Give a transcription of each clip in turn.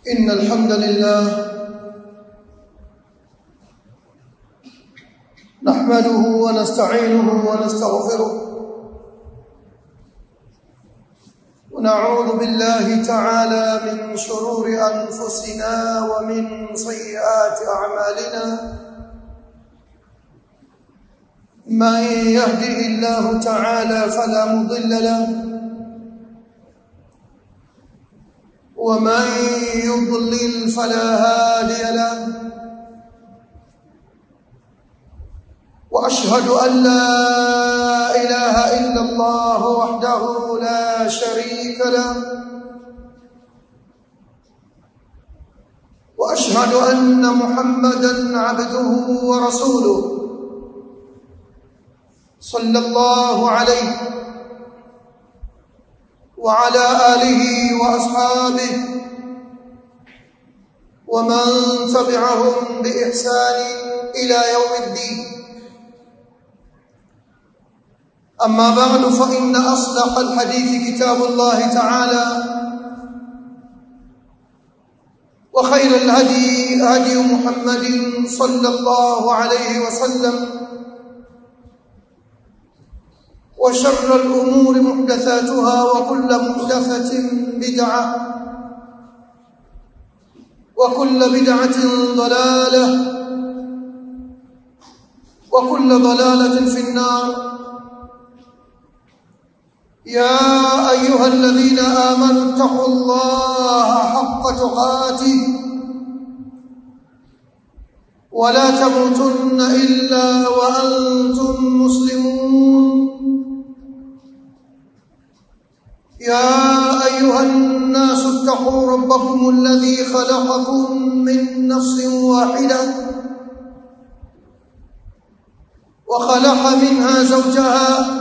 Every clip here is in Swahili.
إن الحمد لله نحمده ونستعينه ونستغفره ونعوذ بالله تعالى من شرور أنفسنا ومن سيئات أعمالنا من يهده الله تعالى فلا مضل له ومن يضلل فلا هادي له واشهد ان لا اله الا الله وحده لا شريك له واشهد ان محمدا عبده ورسوله صلى الله عليه وعلى آله وأصحابه ومن تبعهم بإحسان إلى يوم الدين أما بعد فإن أصدق الحديث كتاب الله تعالى وخير الهدي هدي محمد صلى الله عليه وسلم وشر الأمور محدثاتها وكل محدثة بدعة وكل بدعة ضلالة وكل ضلالة في النار يا أيها الذين آمنوا اتقوا الله حق تقاته ولا تموتن إلا وأنتم مسلمون يا أيها الناس اتقوا ربكم الذي خلقكم من نفس واحدة وخلق منها زوجها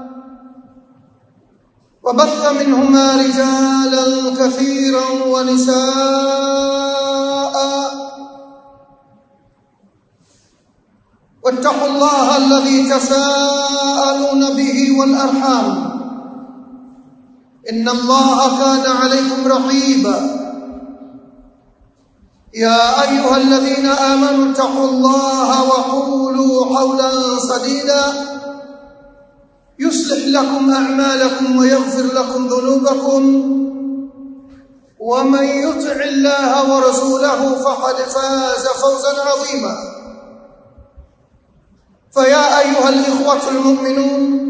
وبث منهما رجالا كثيرا ونساء واتقوا الله الذي تساءلون به والأرحام إن الله كان عليكم رقيبا يا أيها الذين آمنوا اتقوا الله وقولوا قولا سديدا يصلح لكم أعمالكم ويغفر لكم ذنوبكم ومن يطع الله ورسوله فقد فاز فوزا عظيما فيا أيها الإخوة المؤمنون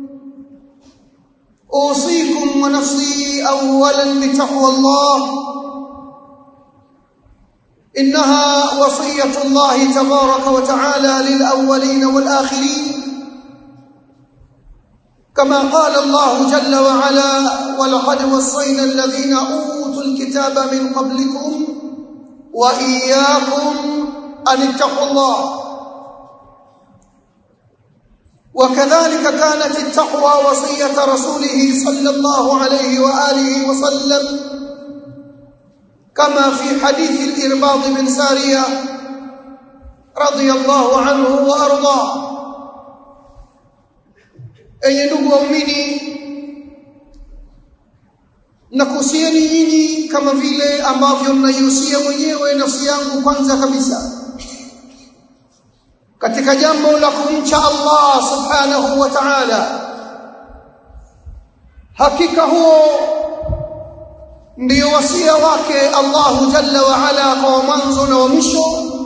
أوصيكم ونفسي أولا بتقوى الله إنها وصية الله تبارك وتعالى للأولين والآخرين كما قال الله جل وعلا ولقد وصينا الذين أوتوا الكتاب من قبلكم وإياكم أن اتقوا الله وكذلك كانت التقوى وصية رسوله صلى الله عليه وآله وسلم كما في حديث الإرباض بن سارية رضي الله عنه وأرضاه أي ndugu waumini nakuhusieni nyinyi kama vile ambavyo mnaihusia mwenyewe nafsi yangu kwanza kabisa katika jambo la kumcha Allah subhanahu wa ta'ala hakika huo ndio wasia wake Allah jalla wa ala kwa mwanzo na wa mwisho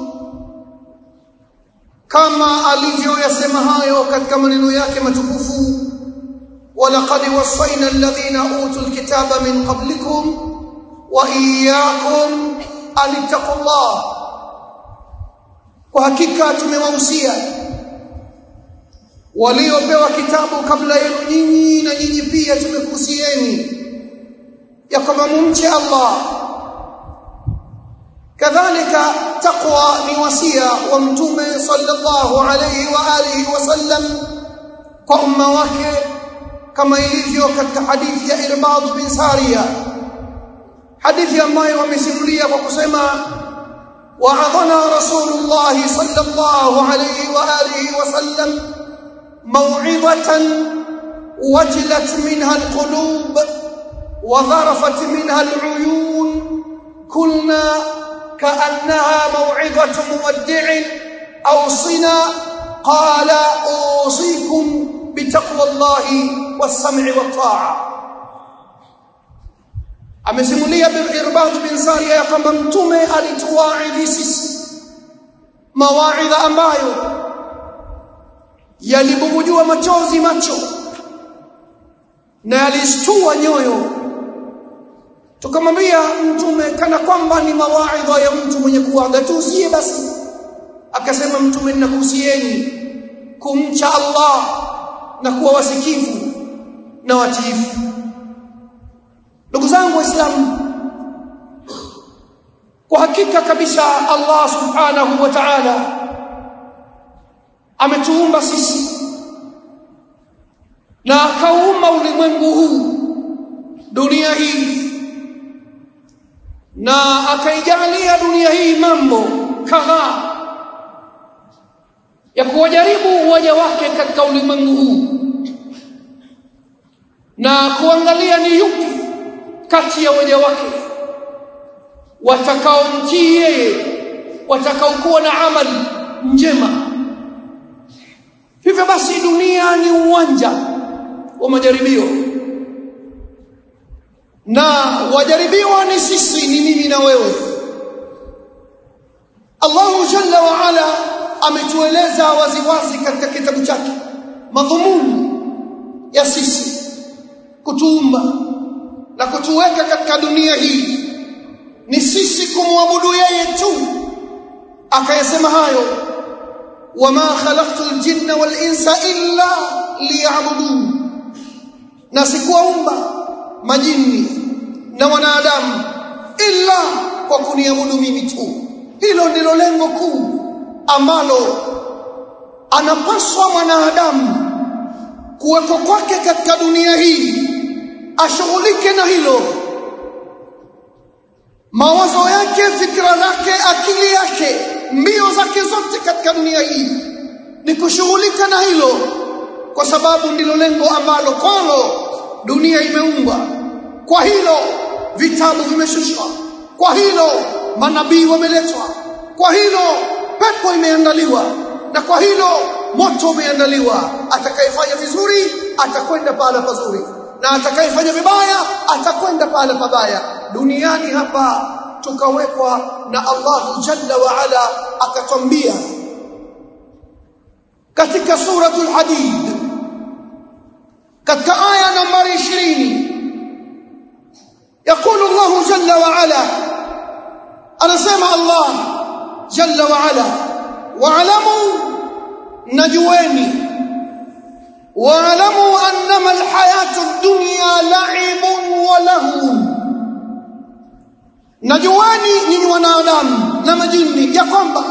kama alivyoyasema hayo katika maneno yake matukufu walaqad wasayna alladhina utul kitaba min qablikum wa iyyakum an taqullah kwa hakika tumewahusia waliopewa kitabu kabla yenu nyinyi na nyinyi pia tumekuhusieni ya kwamba mumche Allah kadhalika taqwa ni wasia wa mtume sallallahu alayhi wa alihi wasallam kwa umma wake kama ilivyo katika hadithi ya Irbad bin Sariya hadithi ambayo wamesimulia kwa kusema وعظنا رسول الله صلى الله عليه وآله وسلم موعظة وجلت منها القلوب وظرفت منها العيون قلنا كأنها موعظة مودع أوصنا قال أوصيكم بتقوى الله والسمع والطاعة amesimulia Irbad bin Sariya ya kwamba mtume alituwaidhi sisi mawaidha ambayo yalibubujua machozi macho na yalishtua nyoyo tukamwambia mtume kana kwamba ni mawaidha ya mtu mwenye kuaga tuusie basi akasema mtume ninakuhusieni kumcha Allah na kuwa wasikivu na watiifu ndugu zangu waislamu kwa hakika kabisa Allah subhanahu wa ta'ala ametuumba sisi na akaumba ulimwengu huu dunia hii na akaijalia dunia hii mambo kadhaa ya kuwajaribu waja wake katika ulimwengu huu na kuangalia ni yupi kati ya waja wake watakaomtii yeye watakaokuwa na amali njema hivyo basi dunia ni uwanja wa majaribio na wajaribiwa ni sisi ni mimi na wewe Allahu jalla wa ala ametueleza waziwazi katika kitabu chake madhumuni ya sisi kutuumba na kutuweka katika dunia hii ni sisi kumwabudu yeye tu akayasema hayo wama khalaqtu aljinna wal insa illa liya'budun na sikuwaumba majini na wanadamu illa kwa kuniabudu mimi tu hilo ndilo lengo kuu ambalo anapaswa mwanadamu kuwepo kwake katika dunia hii ashughulike na hilo mawazo yake fikra zake akili yake mbio zake zote katika dunia hii ni kushughulika na hilo kwa sababu ndilo lengo ambalo kwalo dunia imeumbwa kwa hilo vitabu vimeshushwa kwa hilo manabii wameletwa kwa hilo pepo imeandaliwa na kwa hilo moto umeandaliwa atakayefanya vizuri atakwenda pahala pazuri na atakayefanya vibaya atakwenda pahala pabaya duniani hapa tukawekwa na Allah jalla wa ala akatwambia katika suratul hadid katika aya nambari 20 يقول الله جل وعلا أنا سمع الله جل وعلا واعلموا نجواني واعلموا أنما الحياة الدنيا لعب ولهو najuani nyinyi wanadamu na majini ya kwamba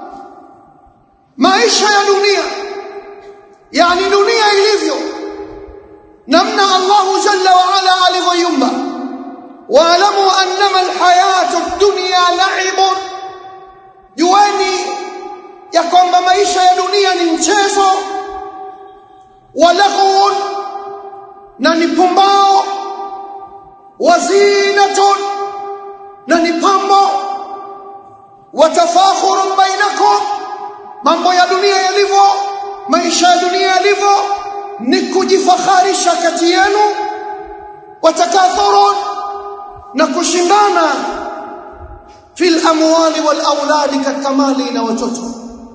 maisha ya dunia yani dunia ilivyo namna Allahu jalla wa ala alivyoiumba waalamu annama alhayatu ad-dunya la'ibun juani ya kwamba maisha ya dunia ni mchezo walaghun na ni pumbao wazinatun na ni pambo watafakhurun bainakum mambo ya dunia yalivyo maisha ya dunia yalivyo ni kujifakharisha kati yenu watakathurun na kushindana fil amwali wal auladi katika mali na watoto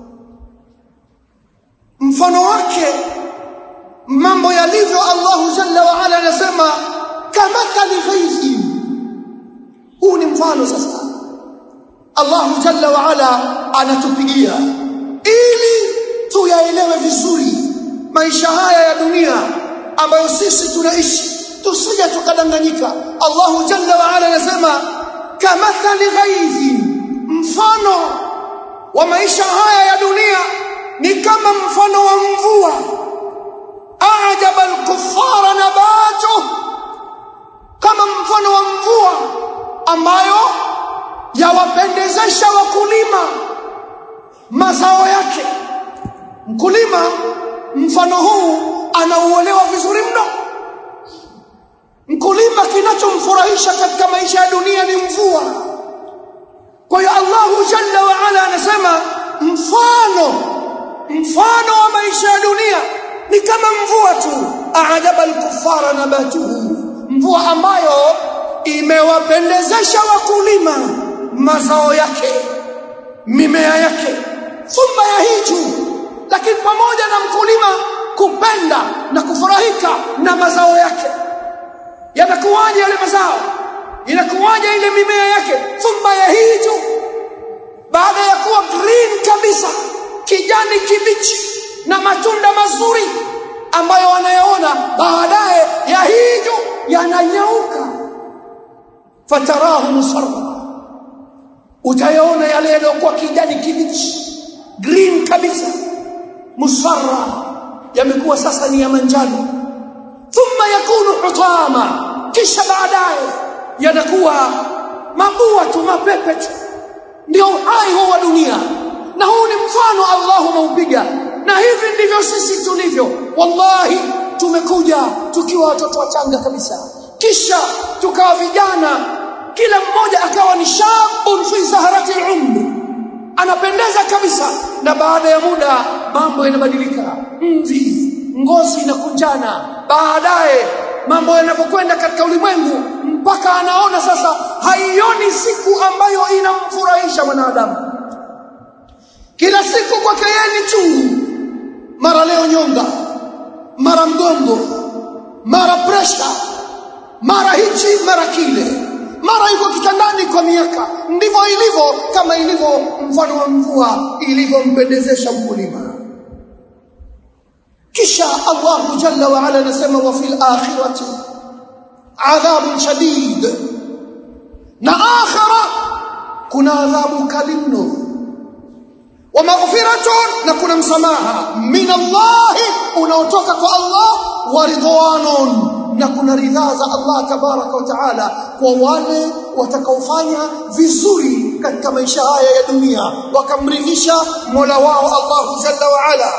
mfano wake mambo yalivyo Allahu jalla wa ala anasema kama kalghaizi huu ni mfano sasa Allahu jalla wa ala anatupigia ili tuyaelewe vizuri maisha haya ya dunia ambayo sisi tunaishi tusije tukadanganyika Allahu jalla wa ala anasema kamathali ghaizi mfano wa maisha haya ya dunia ni kama mfano wa mvua ajaba al-kuffara nabatu kama mfano wa mvua ambayo yawapendezesha wakulima mazao yake mkulima mfano huu anauelewa vizuri mno mkulima kinachomfurahisha katika maisha ya dunia ni mvua anasema mfano mfano wa maisha ya dunia ni kama mvua tu aadaba alkufara nabatuhu mvua ambayo imewapendezesha wakulima mazao yake mimea yake thumma yahiju lakini pamoja na mkulima kupenda na kufurahika na mazao yake yanakuwaje yale mazao inakuwaje ile mimea yake thumma yahiju baada ya kuwa green kabisa kijani kibichi na matunda mazuri ambayo wanayaona baadaye yahiju yananyauka fatarahu musarra utayaona yale yaliyokuwa kijani kibichi green kabisa musarra yamekuwa sasa ni ya manjano thumma yakunu hutama kisha baadaye yanakuwa mabua tu mapepe tu ndio uhai huu wa dunia na huu ni mfano Allah umeupiga na hivi ndivyo sisi tulivyo wallahi tumekuja tukiwa watoto wachanga kabisa kisha tukawa vijana kila mmoja akawa ni shabun fi zaharati umri anapendeza kabisa na baada ya muda mambo yanabadilika mvi ngozi inakunjana baadaye mambo yanapokwenda katika ulimwengu mpaka anaona sasa haioni siku ambayo inamfurahisha mwanadamu kila siku kwake yeye ni chungu mara leo nyonga mara mgongo mara presha mara hichi mara kile mara yuko kitandani kwa miaka ndivyo ilivyo kama ilivyo mfano wa mvua ilivyompendezesha mkulima kisha Allah jalla wa ala anasema wa fil akhirati adhabun shadid na akhira kuna adhabu kali mno wa maghfiratun na kuna msamaha min Allah unaotoka kwa Allah wa ridwanun na kuna ridhaa za Allah tabaraka wa taala kwa wale watakaofanya vizuri katika maisha haya ya dunia wakamridhisha Mola wao Allah jalla wa ala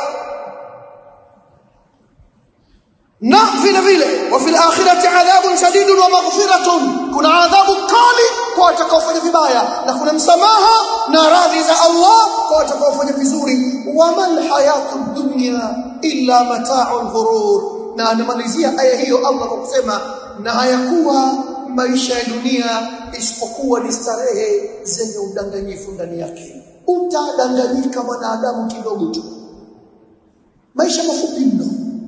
na vile vile wa fil akhirati adhabun shadidun wa maghfiratun kuna adhabu kali kwa watakaofanya vibaya na kuna msamaha na radhi za Allah kwa watakaofanya vizuri wa mal hayatud dunya illa mata'ul ghurur na anamalizia aya hiyo Allah kwa kusema na hayakuwa maisha ya dunia isipokuwa ni starehe zenye udanganyifu ndani yake utadanganyika mwanadamu kidogo tu maisha mafupi mno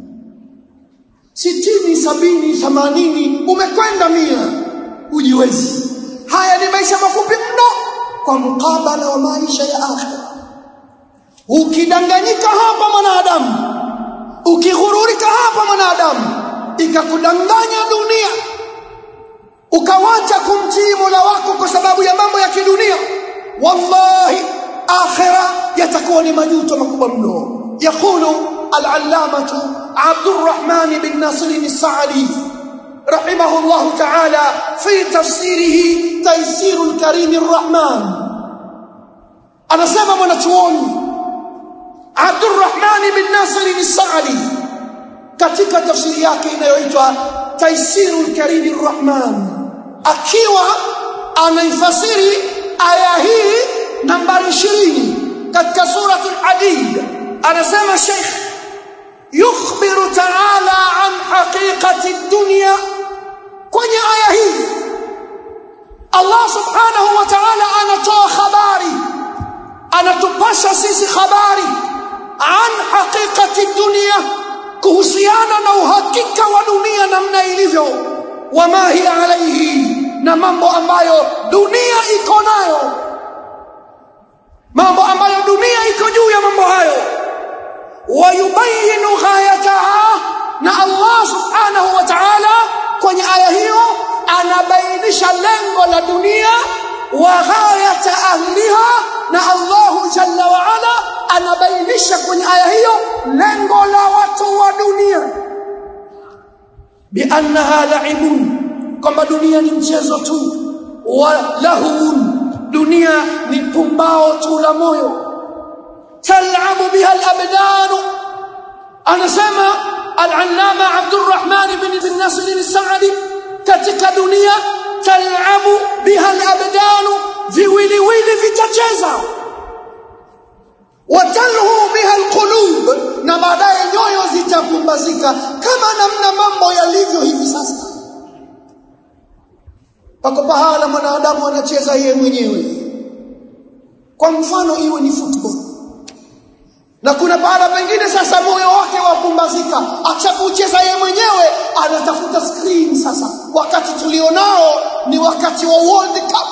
sitini sabini themanini umekwenda mia ujiwezi haya ni maisha mafupi mno kwa mkabala wa maisha ya akhira ukidanganyika hapa mwanadamu ukighururika hapa mwanadamu ikakudanganya dunia ukawacha kumtii Mola wako kwa sababu ya mambo ya kidunia wallahi akhira yatakuwa ni majuto makubwa mno yakulu al-allamatu Abdurrahman bin Nasir al-Sa'di رحمه الله تعالى في تفسيره تيسير الكريم الرحمن أنا سمع mwanachuoni Abdurrahman bin Nasir al-Sa'di katika tafsiri yake inayoitwa Taisirul Karim Ar-Rahman akiwa anaifasiri aya hii nambari 20 katika suratul Hadid anasema Sheikh yukhbiru ta'ala an haqiqati ad-dunya kwenye aya hii Allah subhanahu wa ta'ala anatoa habari anatupasha sisi habari an haqiqati dunia kuhusiana na uhakika wa dunia namna ilivyo wama hiya alaihi na mambo ambayo dunia iko nayo mambo ambayo dunia iko juu ya mambo hayo wayubayinu ghayataha na Allah subhanahu wa ta'ala kwenye aya hiyo anabainisha lengo la dunia wa ghayata ahliha na Allah jalla wa ala anabainisha kwenye aya hiyo lengo la watu wa dunia biannaha la'ibun kwamba dunia ni mchezo tu wa lahun dunia ni pumbao tu la moyo tal'abu biha al-abdan anasema al-allama Abdurrahman ibn bin Nasr al-Sa'di katika dunia tal'abu biha al-abdan viwiliwili vitacheza watalhu biha alqulub na baadaye nyoyo zitapumbazika kama namna mambo yalivyo hivi sasa pako pahala mwanadamu anacheza yeye mwenyewe kwa mfano iwe ni football na kuna pahala pengine sasa moyo wake wapumbazika akishakucheza yeye mwenyewe anatafuta screen sasa wakati tulionao ni wakati wa World Cup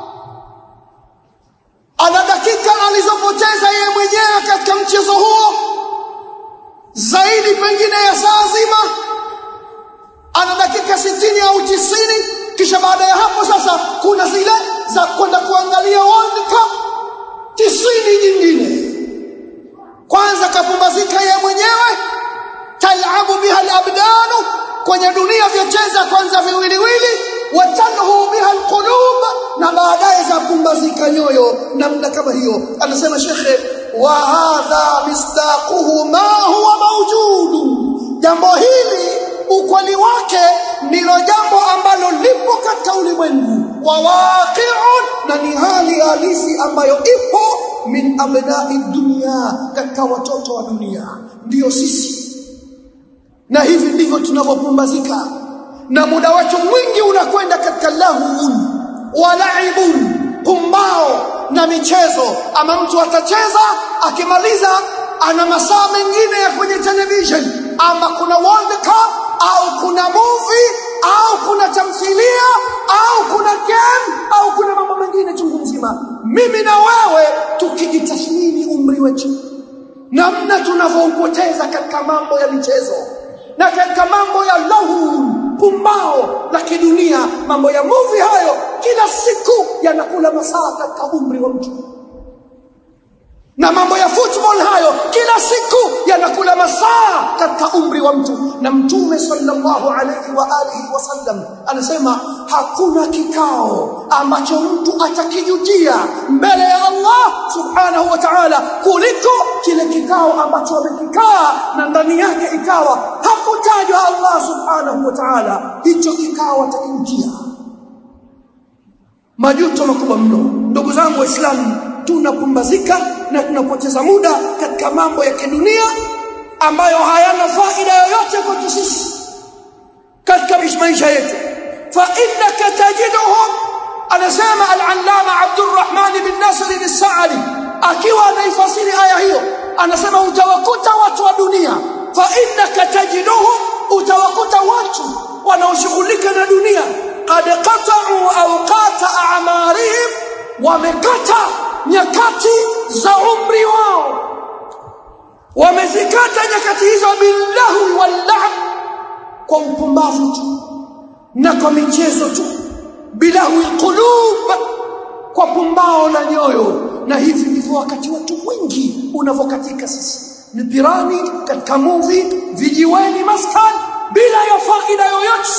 ana dakika alizopoteza yeye mwenyewe katika mchezo huo zaidi pengine ya saa zima ana dakika sitini au tisini kisha baada ya hapo sasa kuna zile za kwenda kuangalia World Cup tisini nyingine kwanza kapumbazika yeye mwenyewe talabu biha alabdanu kwenye dunia vyacheza kwanza viwiliwili watanhu biha alqulub na baadaye za pumbazika nyoyo namna kama hiyo anasema shekhe wa hadha misdaquhu ma huwa mawjudu jambo hili ukweli wake ndilo jambo ambalo lipo katika ulimwengu wa waqi'un na ni hali halisi ambayo ipo min abnai dunia katika watoto wa dunia ndiyo sisi na hivi ndivyo tunavyopumbazika na muda wetu mwingi unakwenda katika lahun wa laibun pumbao na michezo ama mtu atacheza akimaliza ana masaa mengine ya kwenye television ama kuna world cup au kuna movie au kuna tamthilia au kuna game au kuna mambo mengine chungu mzima mimi na wewe tukijitathmini umri wetu namna tunavyoupoteza katika mambo ya michezo na katika mambo ya lahu pumbao la kidunia mambo ya movie hayo kila siku yanakula masaa katika umri wa mtu na mambo ya football hayo kila siku yanakula masaa katika umri wa mtu na mtume sallallahu alayhi wa alihi wasallam anasema hakuna kikao ambacho mtu atakijutia mbele ya Allah subhanahu wa ta'ala kuliko kile kikao ambacho amekikaa na ndani yake ikawa hakutajwa Allah subhanahu wa ta'ala hicho kikao atakijutia majuto makubwa mno ndugu zangu waislamu tunapumbazika na tunapoteza muda katika mambo ya kidunia ambayo hayana faida yoyote kwetu sisi katika maisha yetu fa innaka tajiduhum anasema al-allama Abdurrahman bin Nasr al-Sa'di akiwa anaifasiri aya hiyo anasema utawakuta watu wa dunia fa innaka tajiduhum utawakuta watu wanaoshughulika na dunia qad qata'u awqata a'marihim wamekata nyakati za umri wao wamezikata nyakati hizo billahu wallah kwa upumbavu tu na kwa michezo tu bilahu alqulub kwa pumbao la nyoyo na hivi ndivyo wakati wetu mwingi unavokatika sisi mipirani katika movie vijiweni maskan bila ya faida yoyote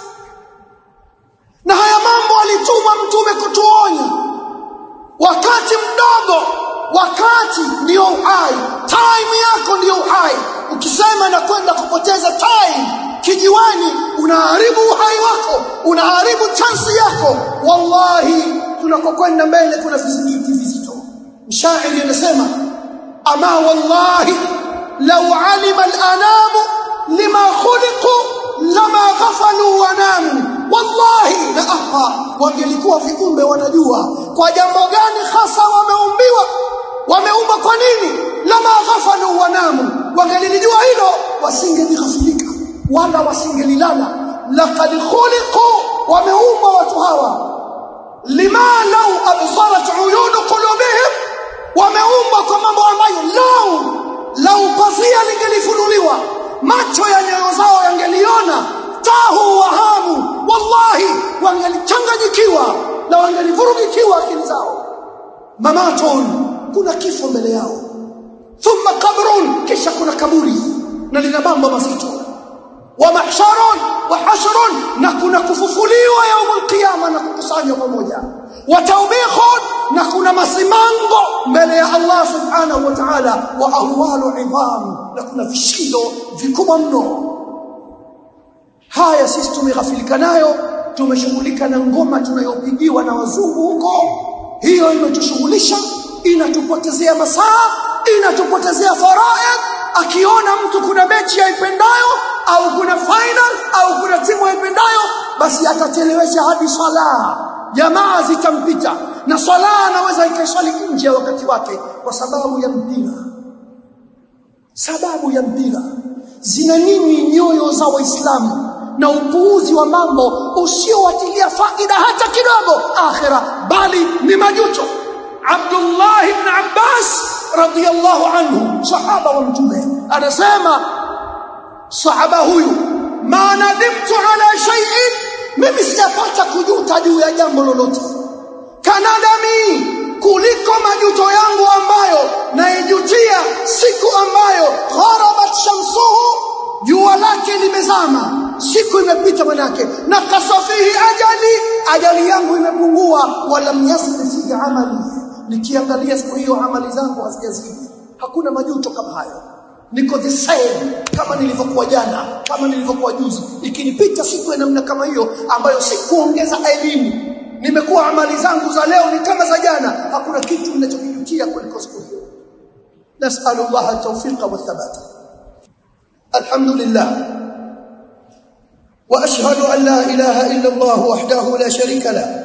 na haya mambo alituma mtume kutuonya wakati mdogo wakati ndio uhai time yako ndio uhai ukisema na kwenda kupoteza time kijiwani unaharibu uhai wako unaharibu chansi yako wallahi tunakokwenda mbele kuna vizingiti vizito mshairi anasema ama wallahi law alima al-anamu lima khuliqu lama ghafalu wa namu wallahi na apa wangelikuwa viumbe wanajua kwa jambo gani hasa wameumbiwa wameumbwa kwa nini lama ghafalu wanamu wangelijua hilo wasingelighafilika wala wasingelilala laqad khuliqu wameumbwa watu hawa lima law absarat uyun qulubihim wameumbwa kwa mambo ambayo lau lau pazia lingelifunuliwa macho ya nyoyo zao yangeliona tahu wahamu wallahi wangelichanganyikiwa na wangelivurugikiwa akili zao mamatun kuna kifo mbele yao thumma qabrun kisha kuna kaburi na lina mambo mazito wa mahsharun wa hashrun na kuna kufufuliwa yaumul qiyama na kukusanywa pamoja wa tawbikhun na kuna masimango mbele ya Allah subhanahu wa ta'ala wa ahwalu idham na kuna vishindo vikubwa mno haya sisi tumeghafilika nayo tumeshughulika na ngoma tunayopigiwa na wazungu huko hiyo imetushughulisha inatupotezea masaa inatupotezea faraid akiona mtu kuna mechi aipendayo au kuna final au kuna timu aipendayo basi atachelewesha hadi swala jamaa zitampita na swala anaweza ikaiswali nje ya wakati wake kwa sababu ya mpira sababu ya mpira zina nini nyoyo za waislamu na upuuzi wa mambo usiowatilia faida hata kidogo akhira bali ni majuto Abdullah ibn Abbas radiyallahu anhu sahaba wa mtume anasema sahaba huyu ma nadimtu ala shay'in mimi sijapata kujuta juu ya jambo lolote kanadami kuliko majuto yangu ambayo naijutia siku ambayo gharabat shamsuhu jua lake limezama siku imepita manake na kasafihi ajali ajali yangu imepungua wala yasri fi amali nikiangalia siku hiyo amali zangu hazijazidi hakuna majuto kama hayo niko the same kama nilivyokuwa jana kama nilivyokuwa juzi ikinipita siku ya namna kama hiyo ambayo sikuongeza elimu nimekuwa amali zangu za leo ni kama za jana hakuna kitu ninachokijutia kuliko siku hiyo nasalu Allah tawfiqa wa thabata alhamdulillah واشهد ان لا اله الا الله وحده لا شريك له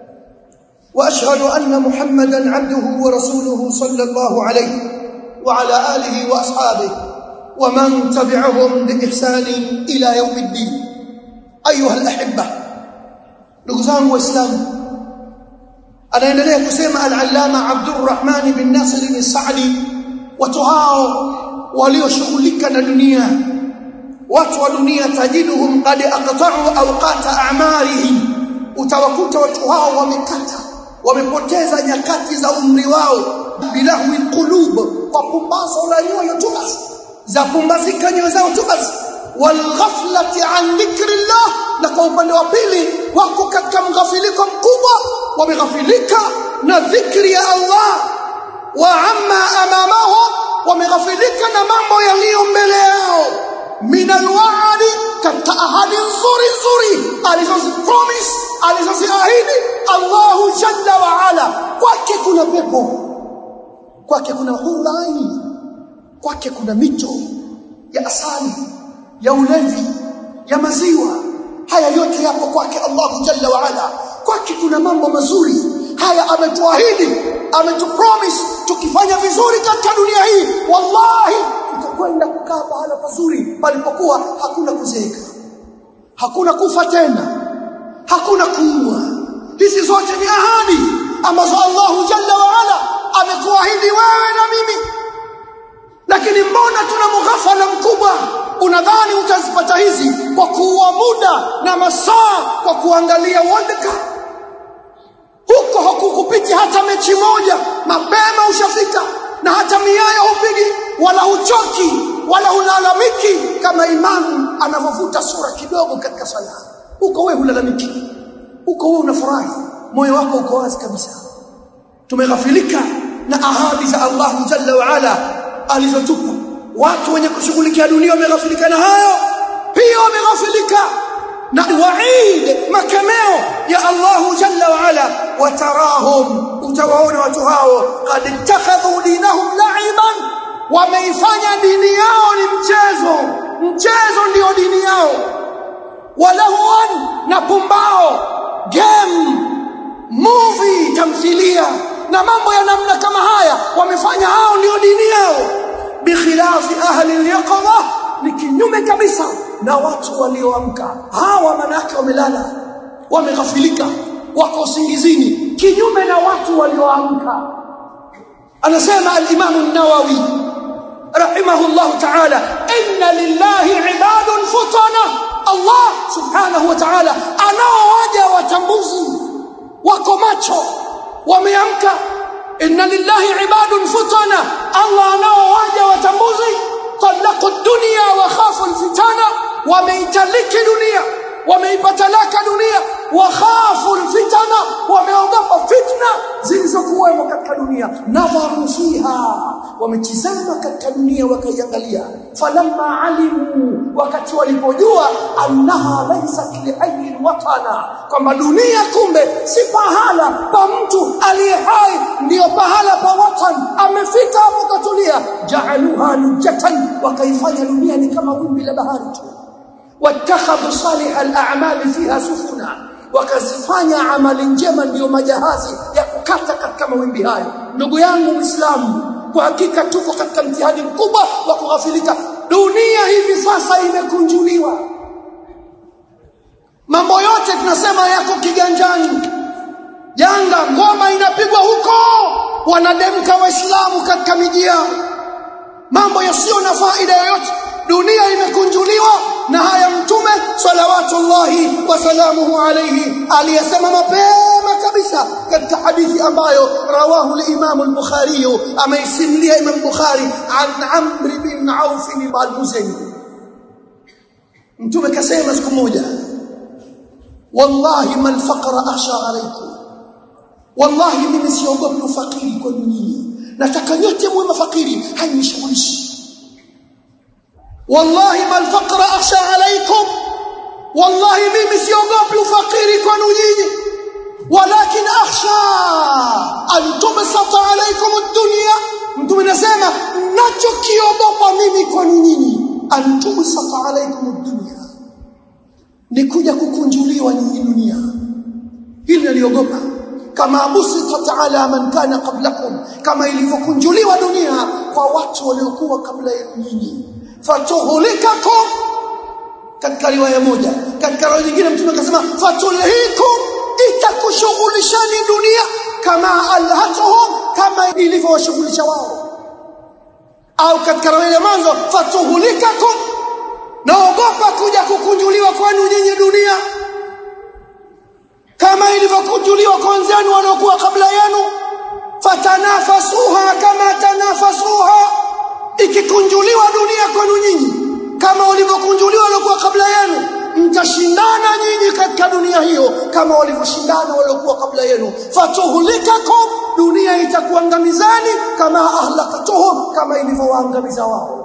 واشهد ان محمدا عبده ورسوله صلى الله عليه وعلى اله واصحابه ومن تبعهم باحسان الى يوم الدين ايها الاحبه ndugu zangu waislamu anaendelea kusema al-allama Abdurrahman bin Nasir bin Sa'di watu hao walioshughulika na dunia watu wa dunia tajiduhum qad aqta'u awqata a'marihim utawakuta watu hao wamekata wamepoteza nyakati za umri wao bilahwi qulub kwa pumbazo la nyoyo tu basi za pumbazika nyoyo zao tu basi walghaflati an dhikrillah na kwa upande wa pili wako katika mghafiliko mkubwa wameghafilika na dhikri ya Allah wa amma amamahu wameghafilika na mambo yaliyo mbele yao min alwa'di katika ahadi nzuri nzuri alizozipromise alizoziahidi Allahu jalla wa ala kwake kuna pepo kwake kuna hurani kwake kuna mito ya asali ya ulevi ya maziwa haya yote yapo kwake Allahu jalla wa ala kwake kuna mambo mazuri haya ametuahidi ametupromise tukifanya vizuri katika dunia hii wallahi tutakwenda kukaa pahala pazuri palipokuwa hakuna kuzeeka hakuna kufa tena hakuna kuua hizi zote ni ahadi ambazo Allahu jalla wa ala amekuahidi wewe na mimi lakini mbona tuna mughafala mkubwa unadhani utazipata hizi kwa kuua muda na masaa kwa kuangalia World Cup huko hakukupiti hata mechi moja mapema ushafika na hata miayo hupigi wala huchoki wala hulalamiki kama imamu anavyovuta sura kidogo katika sala huko wewe hulalamiki huko wewe unafurahi moyo wako uko wazi kabisa tumeghafilika na ahadi za Allah jalla wa ala alizotupa watu wenye kushughulikia dunia wameghafilika na hayo pia wameghafilika na waid makemeo ya Allah jalla wa ala watarahum utawaona watu hao qad ittakhadhu dinahum la'iban wameifanya dini yao ni mchezo mchezo ndio dini yao walahwan na pumbao game movie tamthilia na mambo ya namna kama haya wamefanya hao ndio dini yao bikhilafi ahli al-yaqظه ni kinyume kabisa na watu walioamka hawa manake wamelala wameghafilika wako usingizini kinyume na watu walioamka anasema al-Imam an-Nawawi rahimahullah ta'ala inna lillahi ibadun futana Allah subhanahu wa ta'ala anaowaja watambuzi wako macho wameamka inna lillahi ibadun futana Allah anaowaja watambuzi talaqu dunya wa khafu alfitana wameitaliki dunia wameipatalaka dunia wa khafu alfitana wameogopa fitna zilizokuwemo katika dunia nadharu fiha wametizama katika dunia wakaiangalia falamma alimu wakati walipojua annaha laysat liayyin watana kwamba dunia kumbe si pahala pa mtu aliye hai ndiyo pahala pa watan amefika hapo katulia ja'aluha lujatan wakaifanya dunia ni kama wimbi la bahari tu watakhadhu salih al-a'mal fiha sufuna wakazifanya amali njema ndiyo majahazi ya kukata katika mawimbi hayo ndugu yangu muislamu kwa hakika tuko katika mtihani mkubwa wa kughafilika dunia hivi sasa imekunjuliwa mambo yote tunasema yako kiganjani janga ngoma inapigwa huko wanademka waislamu katika miji yao mambo yasiyo na faida yoyote dunia imekunjuliwa na haya mtume salawatullahi wasalamuhu alayhi aliyesema mapema kabisa katika hadithi ambayo rawahu al-Imam al-Bukhari ameisimulia Imam Bukhari an Amr bin Auf al-Muzani mtume kasema siku moja wallahi mal faqra akhsha alaykum wallahi mimi siogopi ufakiri kwa nyinyi nataka nyote muwe mafakiri hainishughulishi wallahi mal faqra akhsha alaykum wallahi mimi siogopi ufakiri kwa nyinyi walakin akhsha altumsata alaykum ad-dunya mtume nasema nachokiogopa mimi kwa nyinyi altumsata alaykum ad-dunya ni kuja kukunjuliwa nyinyi dunia hili naliogopa kama abusita ala man kana qablakum kama ilivyokunjuliwa dunia kwa watu waliokuwa kabla yenu nyinyi fatuhlikakum katika riwaya moja katika riwaya nyingine mtume akasema fatulhikum itakushughulishani dunia kama alhatuhum kama ilivyowashughulisha wao au katika riwaya ya mwanzo fatuhlikakum naogopa kuja kukunjuliwa kwenu nyinyi dunia kama ilivyokunjuliwa kwa wenzenu waliokuwa kabla yenu fatanafasuha kama tanafasuha ikikunjuliwa dunia kwenu nyinyi kama walivyokunjuliwa waliokuwa kabla yenu mtashindana nyinyi katika dunia hiyo kama walivyoshindana waliokuwa kabla yenu fatuhlikakum dunia itakuangamizani kama ahlakatuhum kama ilivyowaangamiza wao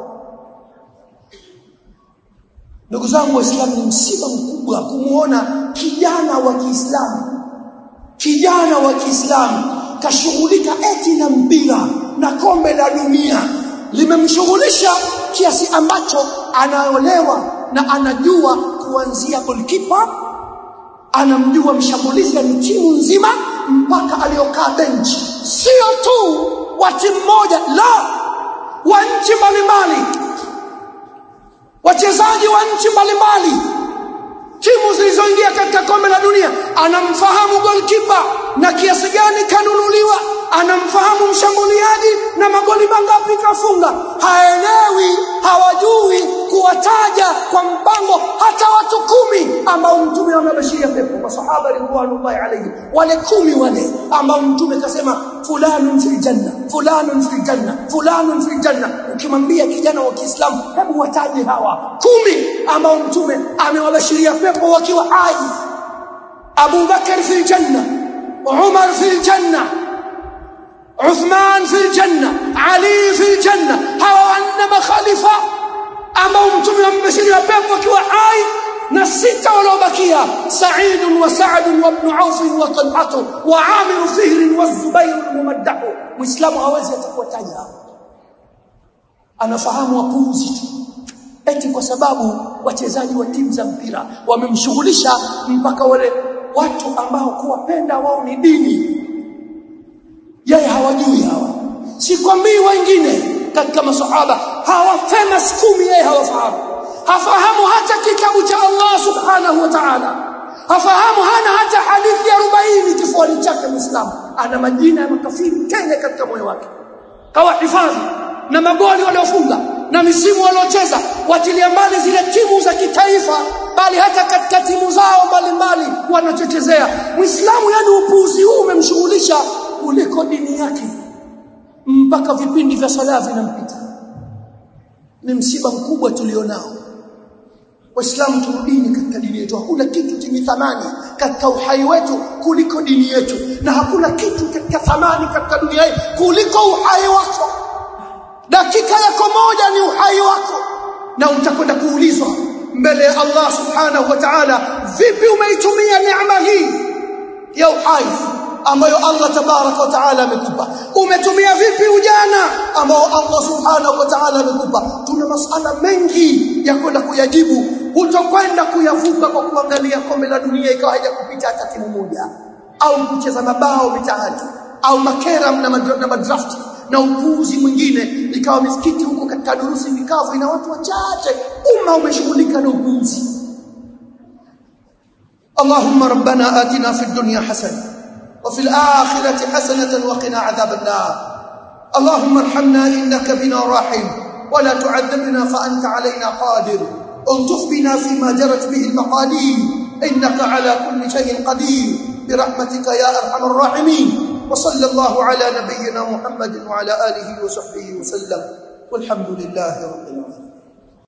ndugu zangu waislamu ni msiba mkubwa kumuona kijana wa Kiislamu kijana wa Kiislamu kashughulika eti na mpira na kombe la dunia limemshughulisha kiasi ambacho anaolewa na anajua kuanzia goalkeeper anamjua mshambulizi ya timu nzima mpaka aliyokaa benchi sio tu wa timu moja la wa nchi mbalimbali wachezaji wa nchi mbalimbali timu zilizoingia katika kombe la dunia anamfahamu goalkeeper na kiasi gani kanunuliwa anamfahamu mshambuliaji na magoli mangapi kafunga haelewi hawajui kuwataja kwa mpango hata watu kumi ambao mtume amebashiria pepo masahaba ridwanullahi alayhi wale kumi wale ambao mtume kasema fulanun fil janna fulanun fil janna fulanun fil janna ukimwambia kijana wa Kiislamu hebu wataje hawa kumi ambao mtume amewabashiria pepo wakiwa hai Abu Bakar fil janna Umar fil janna Uthman fil janna Ali fil janna hawa wanne makhalifa ambao mtume amebashiria pepo wakiwa hai na sita waliobakia Sa'id wa Sa'd wa Ibn Auf wa Talhat wa Amir Fihr wa Zubair al-Mumaddah Muislamu hawezi atakuwataja anafahamu wapuuzi tu eti kwa sababu wachezaji wa timu za mpira wamemshughulisha mpaka wale watu ambao kuwapenda wao ni dini yeye hawajui hawa sikwambii wengine katika masahaba hawa famous kumi yeye hawafahamu hafahamu hata kitabu cha Allah subhanahu wa ta'ala hafahamu hana hata hadithi ya 40 kifuani chake muislamu ana majina ya makafiri tele katika moyo wake kawa hifadhi na magoli waliofunga na misimu waliocheza watilia mbali zile timu za kitaifa bali hata katika timu zao mbalimbali wanachochezea muislamu yani upuuzi huu umemshughulisha kuliko dini yake mpaka vipindi vya sala vinampita ni msiba mkubwa tulionao waislamu turudini katika dini yetu hakuna kitu chenye thamani katika uhai wetu kuliko dini yetu na hakuna kitu katika thamani katika dunia hii kuliko uhai wako dakika yako moja ni uhai wako na utakwenda kuulizwa mbele ya Allah subhanahu wa ta'ala vipi umeitumia neema hii ya uhai ambayo Allah tabaraka wa taala amekupa umetumia vipi ujana ambao Allah subhanahu wa taala amekupa tuna masala mengi ya kwenda kuyajibu hutokwenda kuyavuka kwa kuangalia kombe la dunia ikawa haijakupita hata timu moja au kucheza mabao mitaani au makera na, madra, na madraft na upuuzi mwingine ikawa misikiti huko katika durusi mikavu ina watu wachache umma umeshughulika na upuuzi اللهم ربنا آتنا في الدنيا حسنة وفي الآخرة حسنة وقنا عذاب النار اللهم ارحمنا إنك بنا راحم ولا تعذبنا فأنت علينا قادر الطف بنا فيما جرت به المقادير إنك على كل شيء قدير برحمتك يا أرحم الراحمين وصلى الله على نبينا محمد وعلى آله وصحبه وسلم والحمد لله رب العالمين